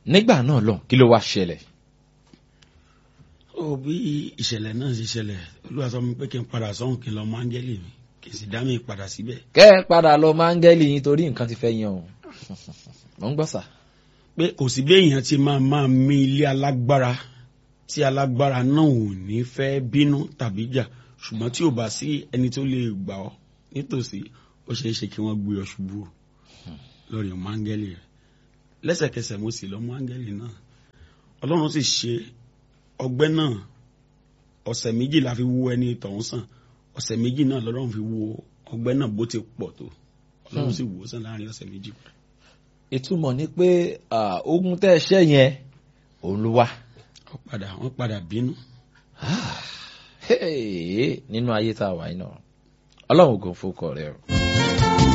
nígbà náà lọ kí ló wá ṣẹlẹ̀. ó bí ìṣẹ̀lẹ̀ náà ṣe ṣẹlẹ̀ olúwa sọ mi pé kí n padà sọ́hùn kí n lọ mọ áńgẹ́lì mi kí n sì dá mi padà síbẹ̀. kẹ́ ẹ padà lọ máńgẹ́lì yín torí nǹkan ti fẹ́ yan o mọ̀ ń gbọ́ sà. pé kò sí bí èèyàn ti máa máa mì ilé alágbára tí alágbára náà ò ní fẹ́ bínú tàbí jà ṣùgbọ́n tí ò bá sí ẹni tó lè gbà ọ́ nítòsí ó ṣeé ṣe kí wọ́n gbé ọ ṣubú lórí ọmọ áńgẹ́lì rẹ̀ lẹ́sẹ̀kẹsẹ̀ mo sì lọ mú áńgẹ́lì náà ọlọ́run sì ṣe ọgbẹ́ náà ọ̀sẹ̀ méjì la fi wo ẹni tọ̀hún sàn ọ̀sẹ̀ méjì náà lọ́lọ́run fi wo ọgbẹ́ náà bó ti pọ̀ tó ọlọ́run sì wò ó sàn láàrin ọ̀sẹ̀ méjì. ìtumọ̀ ni pé ogun tẹ́ ẹ ṣẹ́ yẹn òun ló wá. wọ́n padà wọ́n padà bínú. nínú ayé tá a wà yìí náà ọlọ́run kò fọkọ rẹ o.